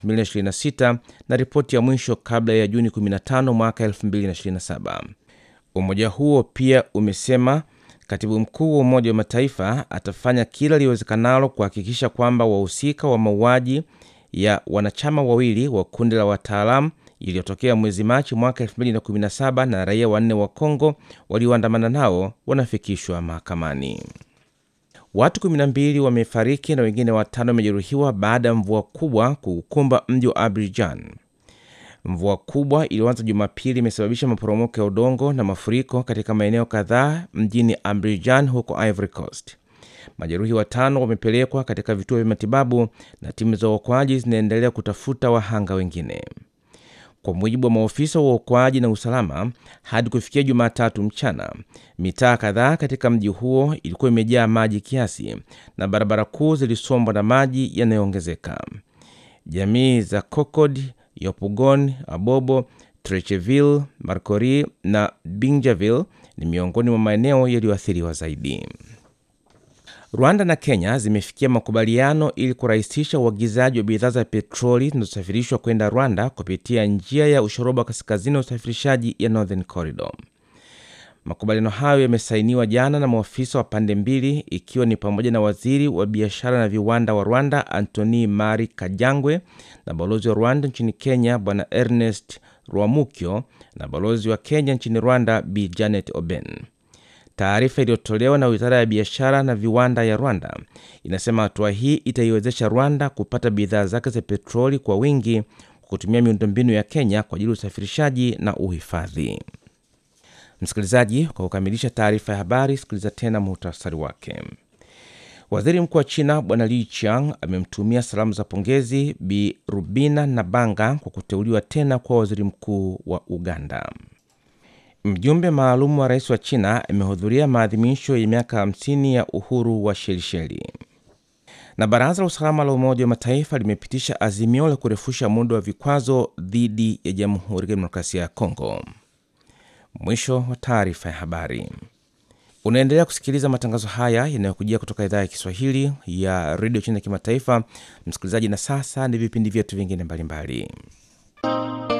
2026 na ripoti ya mwisho kabla ya Juni 15 mwaka 2027. Umoja huo pia umesema katibu mkuu wa Umoja wa Mataifa atafanya kila liwezekanalo kuhakikisha kwamba wahusika wa mauaji ya wanachama wawili wa kundi la wataalamu iliyotokea mwezi Machi mwaka 2017 na raia wanne wa Kongo walioandamana nao wanafikishwa mahakamani. Watu 12 wamefariki na wengine watano wamejeruhiwa baada ya mvua kubwa kuukumba mji wa Abidjan. Mvua kubwa iliyoanza Jumapili imesababisha maporomoko ya udongo na mafuriko katika maeneo kadhaa mjini Abidjan huko Ivory Coast. Majeruhi watano wamepelekwa katika vituo vya matibabu na timu za uokoaji zinaendelea kutafuta wahanga wengine. Kwa mujibu wa maofisa wa uokoaji na usalama, hadi kufikia Jumatatu mchana, mitaa kadhaa katika mji huo ilikuwa imejaa maji kiasi na barabara kuu zilisombwa na maji yanayoongezeka. Jamii za Cocod, Yopougon, Abobo, Trecheville, Marcory na Binjaville ni miongoni mwa maeneo yaliyoathiriwa zaidi. Rwanda na Kenya zimefikia makubaliano ili kurahisisha uagizaji wa bidhaa za petroli zinazosafirishwa kwenda Rwanda kupitia njia ya ushoroba kaskazini wa usafirishaji ya Northern Corridor. Makubaliano hayo yamesainiwa jana na maafisa wa pande mbili, ikiwa ni pamoja na waziri wa biashara na viwanda wa Rwanda Antony Mari Kajangwe na balozi wa Rwanda nchini Kenya Bwana Ernest Rwamukyo na balozi wa Kenya nchini Rwanda Bi Janet Oben. Taarifa iliyotolewa na wizara ya biashara na viwanda ya Rwanda inasema hatua hii itaiwezesha Rwanda kupata bidhaa zake za petroli kwa wingi kwa kutumia miundombinu ya Kenya kwa ajili ya usafirishaji na uhifadhi. Msikilizaji, kwa kukamilisha taarifa ya habari, sikiliza tena muhtasari wake. Waziri mkuu wa China Bwana Li Qiang amemtumia salamu za pongezi Bi Rubina Nabanga kwa kuteuliwa tena kuwa waziri mkuu wa Uganda. Mjumbe maalum wa rais wa China amehudhuria maadhimisho ya miaka 50 ya uhuru wa Shelisheli. Na baraza la usalama la Umoja wa Mataifa limepitisha azimio la kurefusha muda wa vikwazo dhidi ya Jamhuri ya Kidemokrasia ya Kongo. Mwisho wa taarifa ya habari. Unaendelea kusikiliza matangazo haya yanayokujia kutoka idhaa ya Kiswahili ya redio China ya kimataifa, msikilizaji. Na sasa ni vipindi vyetu vingine mbalimbali.